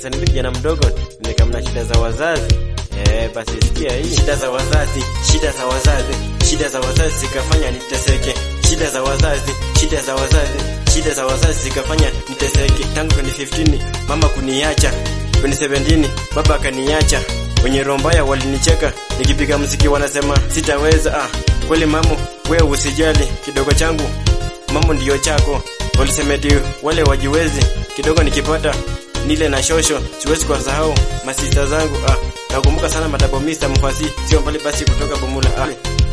sasa ni kijana mdogo nimekamna shida za wazazi eh, basi sikia hii shida za wazazi, shida za wazazi, shida za wazazi zikafanya niteseke, shida za wazazi, shida za wazazi, shida za wazazi zikafanya niteseke. Tangu 2015 mama kuniacha, 2017 baba akaniacha, wenye roho mbaya walinicheka, nikipiga mziki wanasema sitaweza. Ah, kweli mamo, wewe usijali, kidogo changu mamo ndiyo chako. Walisemeti wale wajiwezi, kidogo nikipata nile na shosho, siwezi kuwasahau masista zangu. Ah, nakumbuka sana madabo Mr. Mfasi, sio mbali basi kutoka Bomula. Ah.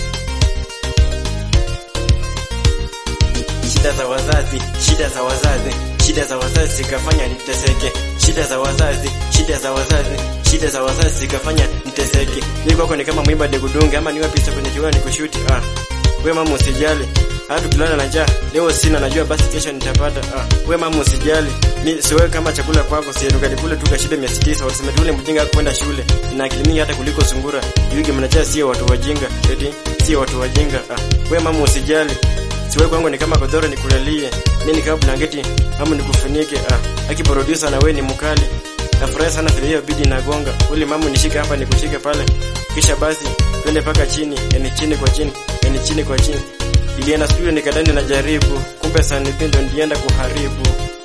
Shida za wazazi, shida za wazazi, shida za wazazi zikafanya niteseke. Shida za wazazi, shida za wazazi, shida za wazazi zikafanya niteseke. Mimi kwako ni kama mwimba degudunge ama niwe pisa kwenye kiwani kushuti. Ah. We mama usijali. Hata tukilala na njaa, leo sina najua basi kesho nitapata. Ah. We mama usijali. Mimi siwe kama chakula kwako, si tukakule tu kashibe 600 walisema tule mjinga kwenda shule. Ina akili mingi hata kuliko sungura. Yugi mnajaa sio watu wajinga. Eti sio watu wajinga. Ah. We mama usijali. Siwe kwangu ni kama godoro nikulalie. Mimi ni kama blanketi ama nikufunike. Ah. Aki producer na we ni mkali. Nafurahi sana vile hiyo bidi inagonga. Uli mama nishike hapa nikushike pale. Kisha basi twende paka chini, yani chini kwa chini, yani chini kwa chini. Ilienda studio nikadani na jaribu, kumbe sana ndo ndienda kuharibu.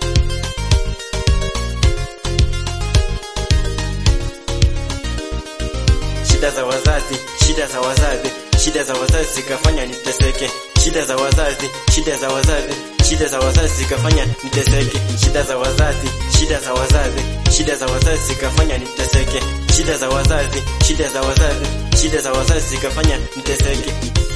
Shida za wazazi, shida za wazazi, shida za wazazi zikafanya niteseke. Shida za wazazi, shida za wazazi, shida za wazazi zikafanya niteseke. Shida za wazazi, shida za wazazi, shida za wazazi zikafanya niteseke. Shida za wazazi, shida za wazazi, shida za wazazi zikafanya niteseke.